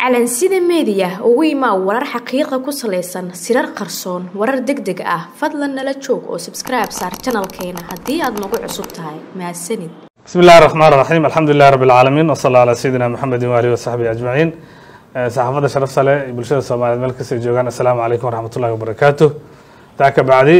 calansida meediya ugu imaa warar xaqiiqa ku salaysan sirar qarsoon warar deg deg ah fadlan nala joog oo sabskribe saar janalkeena haddii aad nagu cusub tahay mahadsanid bismi illahi raxmaan raxiim alxamdu lilahi rabbi alcaalamiin wasala alaa sayidina maxamedin waalihi wasaxbihi ajmaciin saxaafadda sharaf sale iyo bulshada soomaaliyeed meel kastay joogaan assalaamu calaykum waraxmatullahi wabarakaatu taa ka bacdi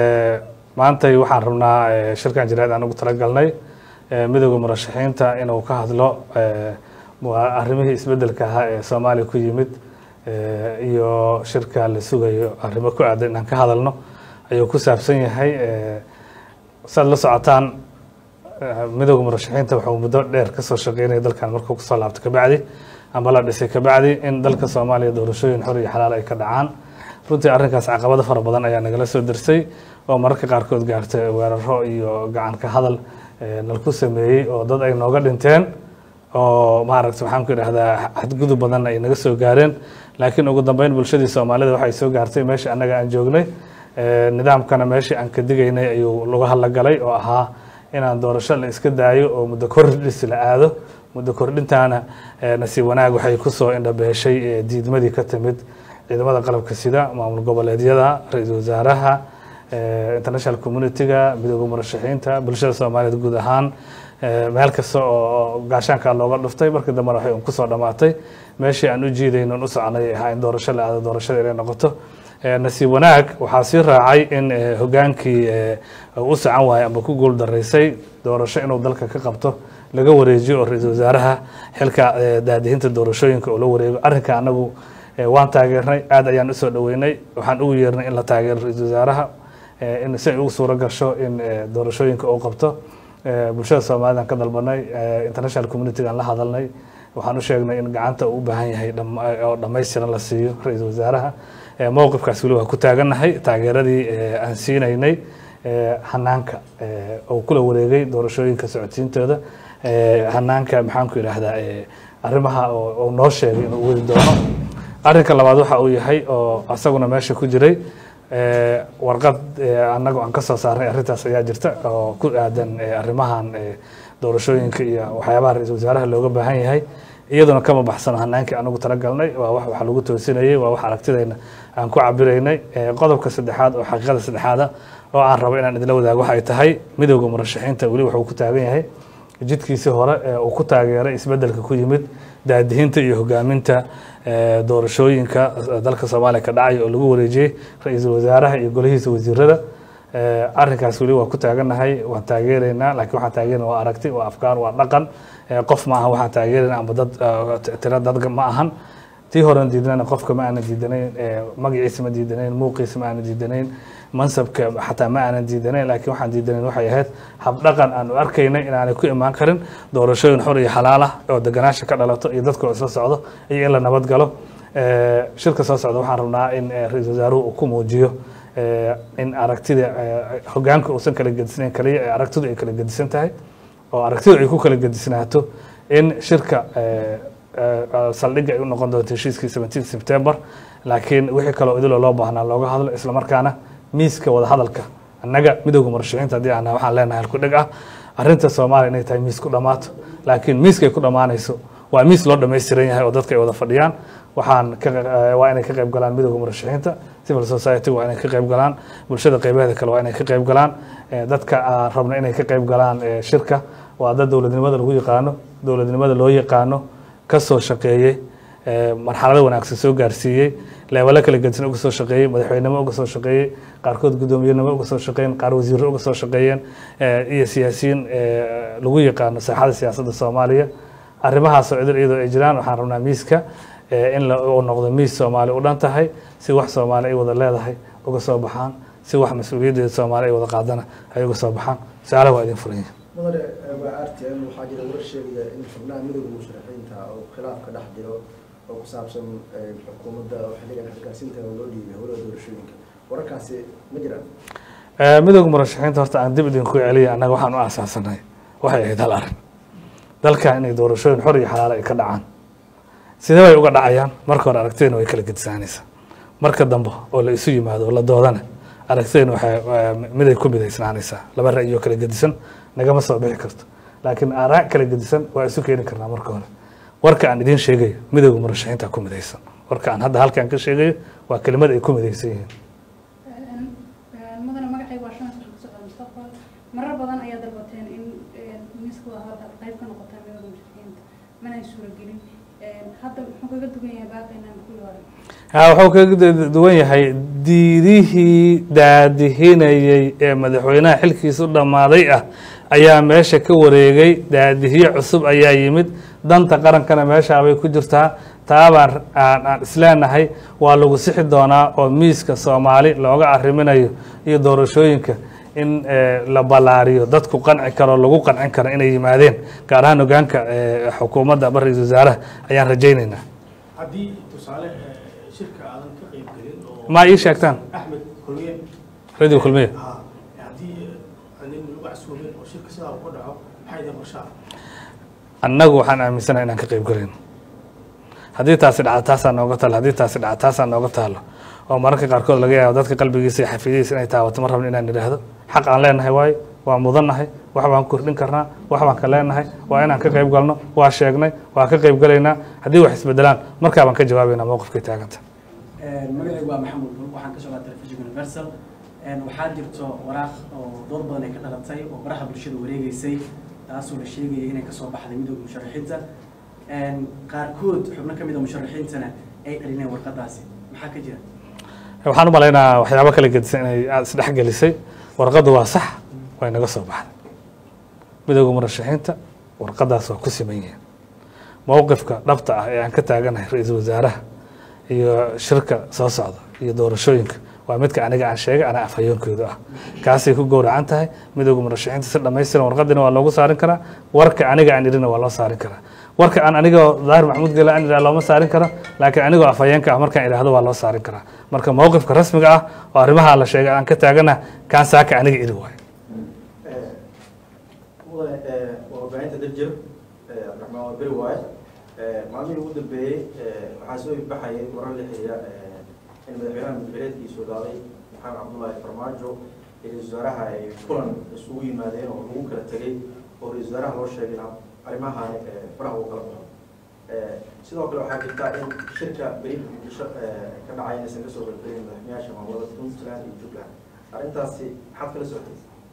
maantay waxaan rabnaa shirkan jiraad aan ugu talagalnay midooda murashaxiinta inuu ka hadlo arrimihii isbedelka ahaa ee soomaaliya ku yimid iyo shirka la sugayo arrimo ku aadan inaan ka hadalno ayuu ku saabsan yahay saad la socotaan midooda murashaxiinta wuxuu muddo dheer kasoo shaqeynaya dalkan markuu kusoo laabto kabacdi ama la dhisay kabacdi in dalka soomaaliya doorashooyin xor iyo xalaal ay ka dhacaan runtii arrinkaas caqabado fara badan ayaa nagala soo dersay oo mararka qaarkood gaartay weeraro iyo gacan ka hadal nalku sameeyey oo dad ay nooga dhinteen oo maaragta waxaan ku idhahdaa xadgudub badan ay naga soo gaareen laakiin ugu dambeyn bulshadii soomaalida waxay soo gaartay meeshii annaga aan joognay nidaamkana meeshii aan ka digaynay ayuu lagu hadlagalay oo ahaa inaan doorasho la iska daayo oo muddo kordhis la aado muddo kordhintaana nasiib wanaag waxay kusoo indhabeeshay diidmadii ka timid ciidamada qalabka sida maamul goboleedyada ra-iisul wasaaraha international community-ga midooda murashaxiinta bulshada soomaaliyeed guud ahaan meel kasta oo gaashaanka looga dhuftay markii dambena waxay un kusoo dhamaatay meeshii aan u jiidayno un u soconay ahaa in doorasho la aado doorashada inay noqoto nasiib wanaag waxaa sii raacay in hogaankii u socon waayay ama ku guul daraysay doorasho inuu dalka ka qabto laga wareejiyo oo ra-iisul wasaaraha xilka daadihinta doorashooyinka oo la wareego arrinka anagu waan taageernay aad ayaan usoo dhaweynay waxaan ugu yeernay in la taageero ra-iisul wasaaraha in si ay ugu suuro gasho in doorashooyinka uu qabto bulshada soomaalida aan ka dalbanay international community-ga aan la hadalnay waxaan u sheegnay in gacanta uu u baahan yahay oo dhammaystiran la siiyo ra-iisul wasaaraha mowqifkaas weli waa ku taagannahay taageeradii aan siinaynay hanaanka oo kula wareegay doorashooyinka socodsiintooda hanaanka maxaan ku idhaahdaa arrimaha uu noo sheegay inuu wadi doono arrinka labaad waxa uu yahay oo asaguna meesha ku jiray warqad annagu aan ka soo saarnay arrintaas ayaa jirta oo ku aadan arrimahan doorashooyinka iyo waxyaabaha ra-iisul wasaaraha looga baahan yahay iyaduna kama baxsano hanaankii anagu talagalnay waa wax waxa lagu toosinayay waa wax aragtidayna aan ku cabiraynay qodobka saddexaad oo xaqiiqada saddexaada oo aan rabo inaan idinla wadaago waxay tahay midooda murashaxiinta weli wuxuu ku taagan yahay jidkiisii hore ee uu ku taageeray isbedelka ku yimid daadihinta iyo hogaaminta doorashooyinka dalka soomaaliya ka dhacay oo lagu wareejiyey ra-iisul wasaaraha iyo golihiisa wasiirada arrinkaas weli waa ku taagannahay waan taageeraynaa laakiin waxaan taageerana waa aragti waa afkaar waa dhaqan qof ma ahan waxaan taageerayna amba dad tira dad ma ahan tii horen diidnana qofka ma aanan diidanayn magaciisa ma diidanayn muuqiisa ma aanan diidanayn mansabka xataa ma aanan diidanayn laakiin waxaan diidanayn waxay ahayd habdhaqan aanu arkaynay inaanay ku imaan karin doorashooyin xor iyo xalaal ah oo deganaasha ka dhalato iyo dadka oo isla socdo iyo in la nabad galo shirka soo socda waxaan rabnaa in ra-iisul wasaaruhu uu ku muujiyo in aragtida hogaanka uusan kala gedisnayn kaliya ee aragtidu ay kala gedisan tahay oo aragtidu ay ku kala gedisnaato in shirka saldhigga ay u noqon doonto heshiiskii seventeen september laakiin wixii kaloo idiloo loo baahnaa looga hadlo islamarkaana miiska wada hadalka annaga midooda murashaxiinta haddii aan waxaan leenahay halku dheg ah arrinta soomaaliya inay tahay miis ku dhammaato laakiin miiska ay ku dhammaanayso waa miis loo dhammaystiran yahay oo dadka ay wada fadhiyaan waxaan waa inay ka qayb galaan midooda murashaxiinta civil society waa inay ka qayb galaan bulshada qaybaheeda kale waa inay ka qayb galaan dadka rabna inay ka qayb galaan shirka waa dad dowladnimada lagu yaqaano dowladnimada loo yaqaano kasoo shaqeeyey marxalado wanaagsan soo gaarsiiyey leebalo kala gedisan uga soo shaqeeyey madaxweynimo uga soo shaqeeyey qaarkood guddoomiyenimo uga soo shaqeeyeen qaar wasiiro uga soo shaqeeyeen iyo siyaasiyiin lagu yaqaano saaxada siyaasadda soomaaliya arrimahaasoo idil iyadoo ay jiraan waxaan rabnaa miiska in uu noqdo miis soomaali u dhan tahay si wax soomaali ay wada leedahay uga soo baxaan si wax mas-uuliyaddeeda soomaali ay wada qaadana ay uga soo baxaan su-aalaha waa idin furan yihin mudane waa r t m waxaa jira warar sheegaya in xubnaha midooda musharaxiinta oo khilaaf ka dhex jiro oo ku saabsan xukuumadda xilligan xilgaarsiinta loo dhiibay howlaha doorashooyinka wararkaasi ma jiraan midooda murashaxiinta horta aan dib idinku celiya annaga waxaan u aasaasanay waxay ahayd hal arrin dalka inay doorashooyin xor iyo xalaalo ay ka dhacaan sidee bay uga dhacayaan marka hore aragtidayna way kala gedisaanaysaa marka dambe oo la isu yimaado oo la doodana aragtidayna waxay miday ku midaysnaanaysaa laba ra'yoo kala gedisan nagama soo bixi karto laakiin aaraa kala gedisan waa isu keeni karnaa marka hore warka aan idiin sheegayo midowda murashaxiinta ku midaysan warka aan hadda halkaan ka sheegayo waa kelimad ay ku midaysan yihiin mudane magacayga waa shan sano kusocda mustaqbal marar badan ayaa dalbateen in miiska wadahadalka qayb ka noqotaa midowda mushrikiinta mana ay suuragelin hadda muxuu kaga dugan yahay baaqaynan kuwii hore ha wuxuu kaga duwan yahay diidihii daadihinayey ee madaxweynaha xilkiisa u dhammaaday ah ayaa meesha ka wareegay daadihiye cusub ayaa yimid danta qarankana meeshaabay ku jirtaa taabaan aan aan isleenahay waa lagu sixi doonaa oo miiska soomaali looga arriminayo iyo doorashooyinka in la ballaariyo dadku qanci karo lagu qancin karo inay yimaadeen gaar ahaan hogaanka xukuumadda ama ra-iisul wasaaraha ayaan rajaynaynaa haddii tusaale shirka aadan ka qayb gelin oo ma ii sheegtaan axmed kulmiye radio kulmiye ha haddii nin lagu casuumin oo shirka sidaa uu ka dhaco maxay idin qorshaa annagu waxaan aaminsanahay inaan ka qayb galayno haddii taasi dhaca taasaa nooga taalo haddii taasi dhaca taasaa nooga taalo oo mararka qaarkood laga yaabo dadka qalbigiisa iyo xafidihiisa inay taawato ma rabno inaan idhaahdo xaq aan leenahay waayo waa mudannahay wax baan kordhin karnaa wax baan ka leenahay waa inaan ka qayb galno waa sheegnay waa ka qayb galaynaa haddii wax isbedelaan markaa baan ka jawaabaynaa mowqifkay taaganta magacaygu waa maxamuud bul waxaan ka socdaa telefishinka universal waxaa jirto waraaq oo dood badan ay ka dhalatay oo baraha bulshada wareegeysay taasoo la sheegaya inay kasoo baxday midowda musharaxiinta qaarkood xubno ka mid a musharaxiintana ay dhalineen warqadaasi maxaa ka jira waxaan u malaynaa waxyaabo kala gedisan inay aada isdhexgelisay warqaddu waa sax way naga soo baxday midowda murashaxiinta warqadaas waa ku siman yihiin mowqifka dhabta ah ee aan ka taaganahay ra-iisul wasaaraha iyo shirka soo socda iyo doorashooyinka waa midka aniga aan sheegay anaa afhayoonkoodu ah kaasay ku gowracan tahay midowda murashaxiinta si dhammaystiran warqadina waa loogu saarin karaa warka aniga aan idhina waa loo saarin karaa warka aan anigoo daahir maxamuud gela aan idhaha looma saarin karo laakiin anigoo afhayeenka ah markaan idhaahdo waa loo saarin karaa marka mowqifka rasmiga ah oo arrimaha la sheegay aan ka taagana kaan saaka aniga idhi waayo mudane waa warbaahinta dajir cabdiraxmaan waa beri waaye maalmihii ugu dambeeyey waxaa soo baxayay warar la xiriira in madaxweynaha mudbereedkiisu dhaaday maxamed cabdullaahi farmaajo iyo ra-isul wasaaraha ay kulan isugu yimaadeen oo lagu kala tegey oo ra-isul wasaaraha loo sheegay arrimahan faraha uu kala baxo sidoo kale waxaa jirta in shirka beri muqdisho ka dhacay inaysan kasoo qaybgelin madaxweynayaasha maamulada puntland iyo jubbaland arrintaasi maxaad kala socotay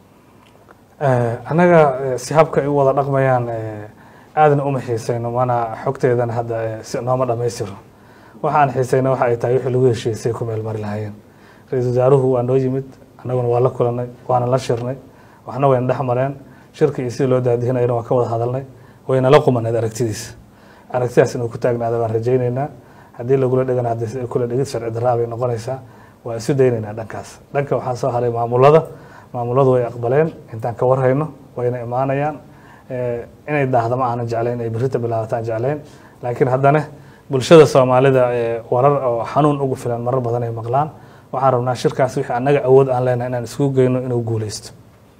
annaga si habka ay u wada dhaqmayaan aadna uma xiisayno mana xogteedana hadda si nooma dhammaystiro waxaan xiisayna waxa ay tahay wixii lagu heshiisay ku meel mari lahaayeen ra-iisul wasaaruhu waa noo yimid annaguna waa la kulanay waana la shirnay waxna wayna dhex mareen shirka iyo sidii loo daadihinayana waan ka wada hadalnay wayna la qumaneed aragtidiisa aragtidaas inuu ku taagnaada baan rajaynaynaa haddii lagula dhegana haddii kula dhegid sharci darraa bay noqonaysaa waa isu daynaynaa dhankaas dhanka waxaa soo haray maamulada maamuladu way aqbaleen intaan ka warhayno wayna imaanayaan inay daahda ma aanan jeclayn inay berrita bilaabataan jeclayn laakiin haddana bulshada soomaalida warar oo xanuun ugu filan marar badan ay maqlaan waxaan rabnaa shirkaas wixii annaga awood aan leenahay inaan isku geyno inuu guuleysto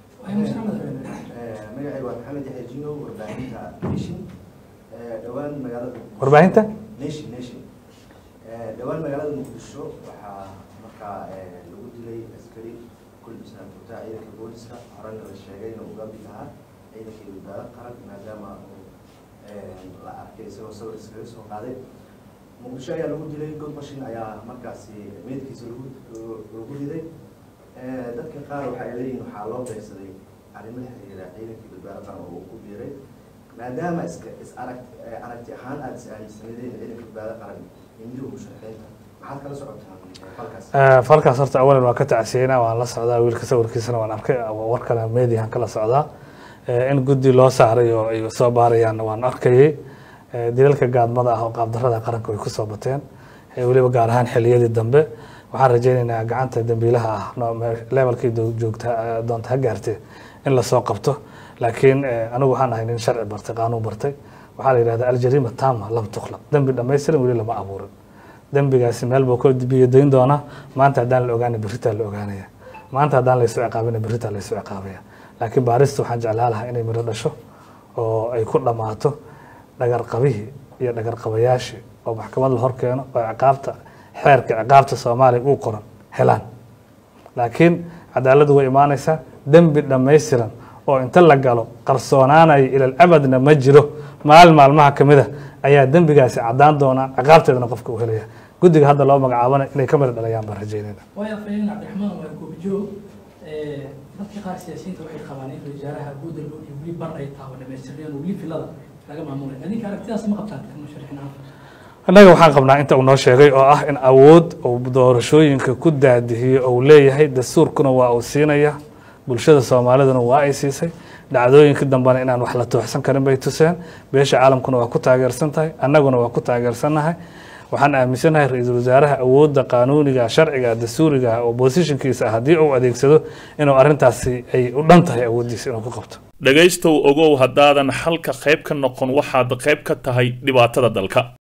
magacay waa maxamed yaxya jino warbaahinta nation dhowaan magaalada warbaahinta nation nation dhowaan magaalada muqdisho waxaa markaa lagu dilay askari kulbisnaan furtaa ciidanka booliska horena la sheegay inuu uga mid ahaa ciidankii badbaado qaran maadaama uu la arkay isagoo sawir iskaga soo qaaday muqdisho ayaa lagu dilay god mashin ayaa markaasi meydkiisa lagu lagu riday dadka qaar waxa ay leeyihin waxaa loo beegsaday arrimo la xiriira ciidankii badbaado qaran oo uu ku biiray maadaama iska is arag aragti ahaan aada is aaminsanadeen ciidanka badbaado qaran iyo midowga musharaxiinta maxaad kala socotaan falkaas falkaas horta awalan waan ka tacsiyeynaa waan la socdaa wiilka sawirkiisana waan arkay warkana mediahan kala socdaa in guddi loo saaray oo ay soo baarayaan waan arkayay dilalka gaadmada ah oo qaabdarada qaranka way kusoo bateen weliba gaar ahaan xiliyadii dambe waxaan rajaynaynaa gacanta dambiilaha ah levelkii joogta doonta ha gaartee in lasoo qabto laakiin anigu waxaan ahay nin sharci bartay qaanuun bartay waxaa la yidhahdaa aljariima tama lam tukhlaq dembi dhammaystiran weli lama abuurin dembigaasi meel buu ka biyadayn doonaa maanta haddaan la ogaana berritaa la ogaanaya maanta haddaan laysu ciqaabina berritaa laysu ciqaabaya laakiin baarista waxaan jeclaa lahaa inay miro dhasho oo ay ku dhammaato dhagarqabihii iyo dhagarqabayaashii oo maxkamad la hor keeno oo ciqaabta xeerka ciqaabta soomaaliya uu qoran helaan laakiin cadaaladdu way imaanaysaa dembi dhammaystiran oo inta la galo qarsoonaanayo ilal abadna ma jiro maalin maalmaha ka mid a ayaa dembigaasi caddaan doona ciqaabteedana qofka uu helaya guddiga hadda loo magacaabana inay ka mid dhalayaan baan rajeynayna waayo afhayeen cabdiraxmaan waa goobijoog dadka qaar siyaasiyiinta waxay qabaan in wasaaraha guuda loo dhiyo weli bar ay tahay oo dhamaystireen oo weli filada laga maamulay adinka aragtidaas ma qabtaan kan musharaxiin ahaan annaga waxaan qabnaa inta uu noo sheegay oo ah in awood uu doorashooyinka ku daadihiyo uu leeyahay dastuurkuna waa uu siinaya bulshada soomaaliduna waa ay siisay dhacdooyinka dambena inaan wax la tooxsan karin bay tuseen beesha caalamkuna waa ku taageersan tahay annaguna waa ku taageersannahay waxaan aaminsanahay ra-iisul wasaaraha awoodda qaanuuniga sharciga dastuuriga oo bosishinkiisa ah haddii uu adeegsado inuu arrintaasi ay u dhan tahay awooddiisa inuu ku qabto dhegaystow ogow haddaadan xalka qayb ka noqon waxaad qayb ka tahay dhibaatada dalka